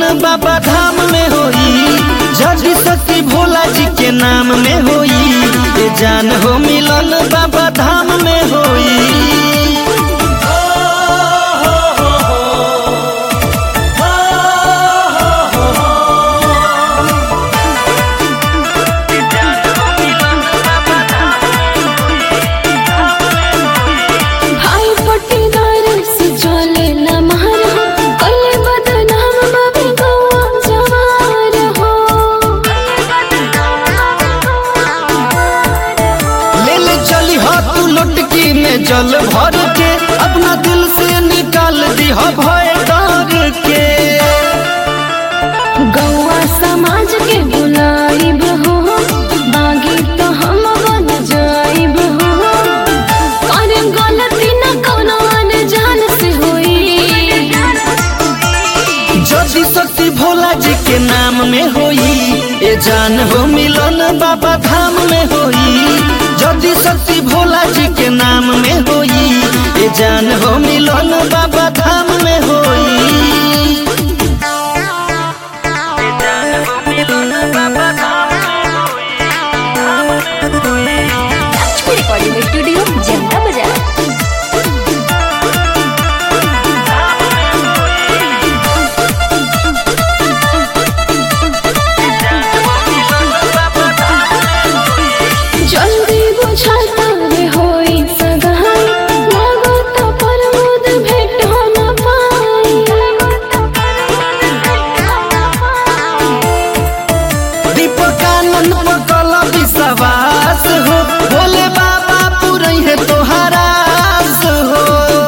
बाबा धाम में होई जल्दी शक्ति भोला जी के नाम में होई ये जान हो मिलन बाबा धाम में होई भाई पट्टीदार से चले न मार हो कले बदनाम बाबे गौआ जवार हो ले ले चली हो तू लुटकी में जल भर के अपना दिल से निकाल दी हो भय डर के गौआ समाज के बुलाइब हो बागी तो हम बन जाइब हो और गलती न कोनो अनजान से होई जदि शक्ति भोला जी के नाम में होई ए जान हो मिलन बाबा धाम में होई जदि शक्ति भोला जी के नाम में होई ए जान हो मिलन बाबा धाम में होई रिकॉर्डिंग स्टूडियो जनता बाजार जल्दी बुझाता रे होई सगाई लागो तो प्रमोद भेट हो न पाई दीपकानंद पकल विश्वास हो भोले बाबा पूरे है तोहरा आस हो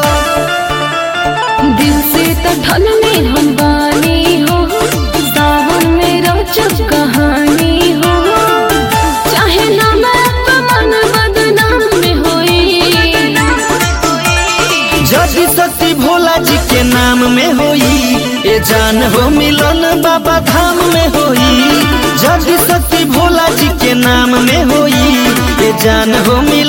दिल से तो ठन में हम बानी हो सावन में रोचक कहानी हो चाहे ना मैं मन बदनाम में होई जदि शक्ति भोला जी के नाम में होई ए जान हो मिलन बाबा धाम में होई जदि शक्ति भोला जी के नाम में होई ए जान हो मिलन